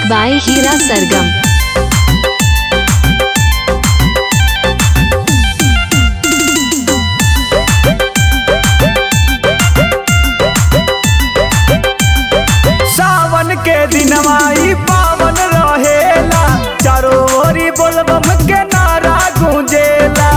by Hira Sargam. सावन के दिनवा ई पावन रहेला चारो ओरी बोलबम के नारा गूंजेला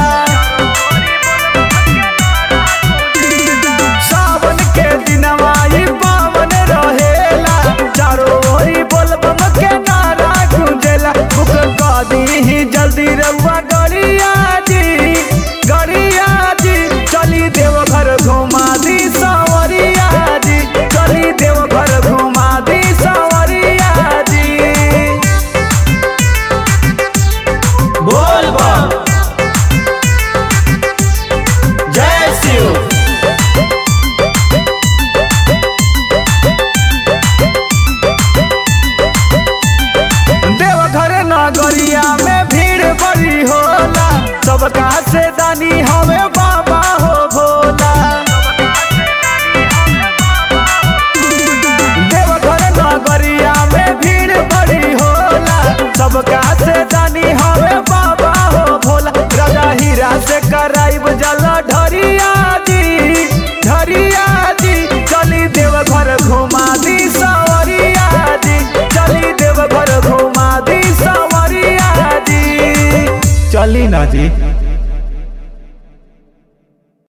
सावन के दिनवा ई पावन रहेला चारो ओरी बोलबम के नारा गूंजेला बुक कदी ही जल्दी रउआ गड़िया जी गड़िया जी चली देवघर घुमा दी सावरिया जी चली देवघर घुमा दी सावरिया जी बोल बम जय शिव देवघर नगरिया में भीड़ बड़ी होला सबका से दानी हवे बाबा हो भोला देवघर नगरिया में भीड़ बड़ी होला सबका से दानी हवे बाबा हो भोला राजा हीरा से कराइब जल ढरिया जी ढरिया जी चली देवघर घुमा दी सवरिया जी चली देवघर घुमा दी सवरिया जी चली ना जी